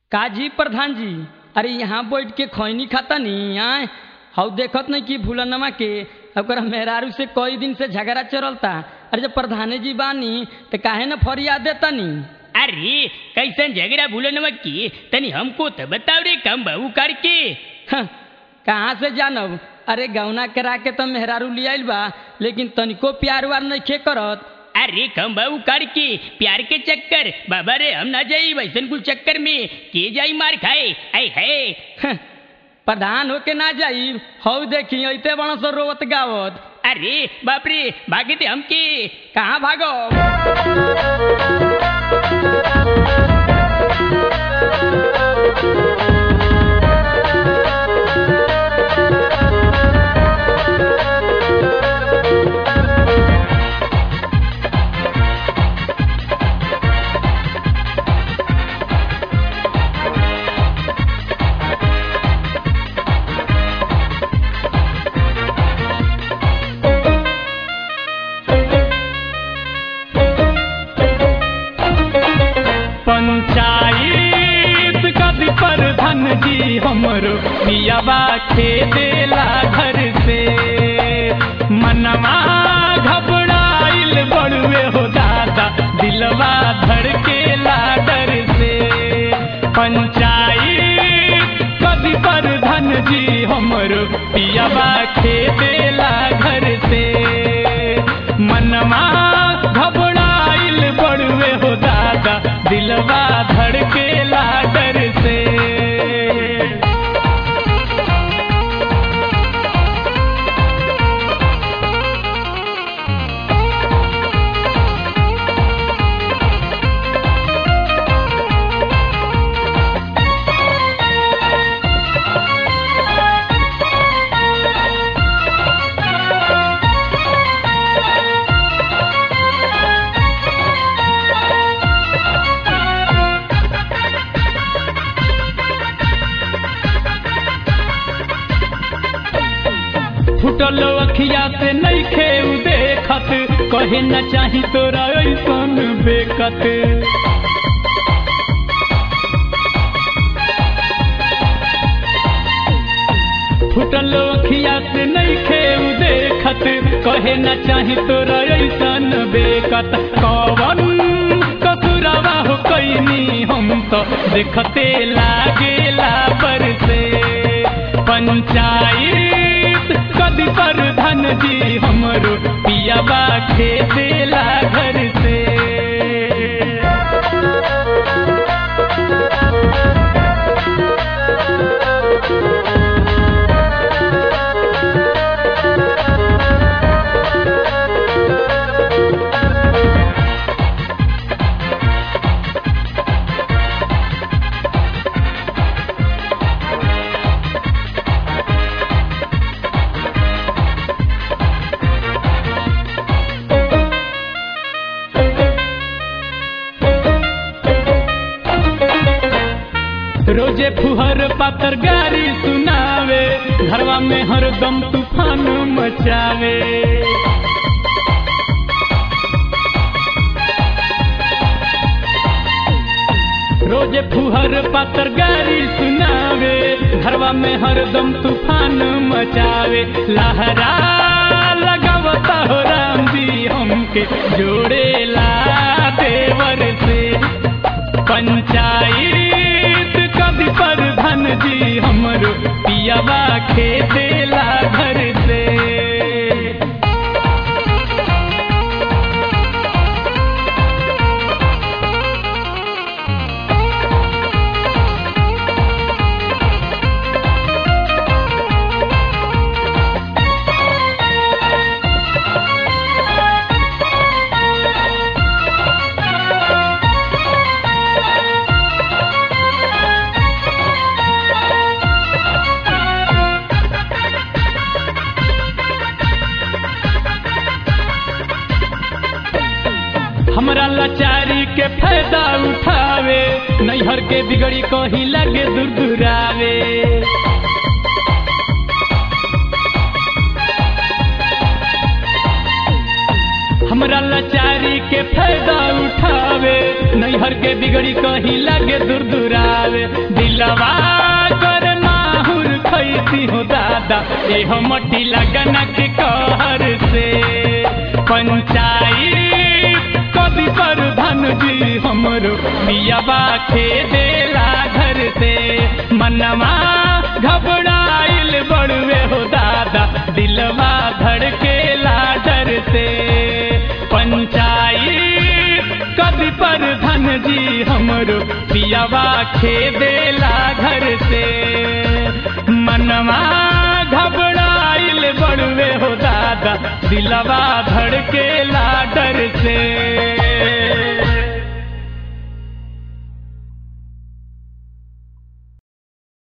काजी प्रधान जी अरे यहाँ बैठ के खैनी खाता नहीं आए हऊ देखत नहीं कि भूलनमा के ओकरा मेहरारू से कई दिन से झगड़ा चलता अरे जब प्रधान जी बानी तो काहे न फरियाद देता नी अरे कैसन झगड़ा भूलन की तनी हमको तो बताओ रे कम बहू करके हं, कहाँ से जानब अरे गौना करा के तो मेहरारू लियाइल बा लेकिन तनिको प्यार वार नहीं करत अरे कम बहू करके प्यार के चक्कर बाबा रे हम ना जाई वैसन कुल चक्कर में के जाई मार खाए ऐ है हं, प्रधान होके ना जाई हऊ देखी ऐते बड़ा सो रोवत गावत अरे बाप रे भागे थे हमके कहाँ भागो पंचायत कद प्रधान जी हमरो पियावा खेदेला घर से मनवा घबराइल बड़ुए हो दादा दिलवा धड़केला डर से पंचायत कद प्रधान जी हमरो पियावा खेदेला घर से मनवा घबराइल बड़ुए हो दादा दिलवा धड़केला डर से फुटल अखिया से नहीं खेऊ देखत कहे न चाही तोरा ऐसन बेकत फुटल अखिया से नहीं खेऊ देखत कहे न चाही तोरा ऐसन बेकत कवन कसुरवा हो कैनी हम तो देखते लागेला पर से पंचायत कद प्रधान जी हमरो पियाबा खेदेला घर से रोजे फुहर पातर गारी सुनावे घरवा में हरदम तूफान मचावे रोजे फुहर पातर गारी सुनावे घरवा में हरदम तूफान मचावे लहरा लगावता हो राम जी हमके जोड़े ला देवर से पंचायत कद प्रधान जी हमरो पियावा खेदेला घर से हमरा लाचारी के फायदा उठावे नैहर के बिगड़ी कही लगे दुरदुरावे हमरा लाचारी के फायदा उठावे नैहर के बिगड़ी कही लगे दुरदुरावे दिलवा कर माहुर खैती हो दादा एहो मटी लगन के कहर से पंचायत कभी पर धन जी हमरो मियाबा खे देला घर से मनवा घबराइल बड़वे हो दादा दिलवा धड़केला डर से पंचायत कभी पर धन जी हमरो पियावा खे देला घर से मनवा घबराइल बड़वे हो दादा दिलवा धड़केला डर से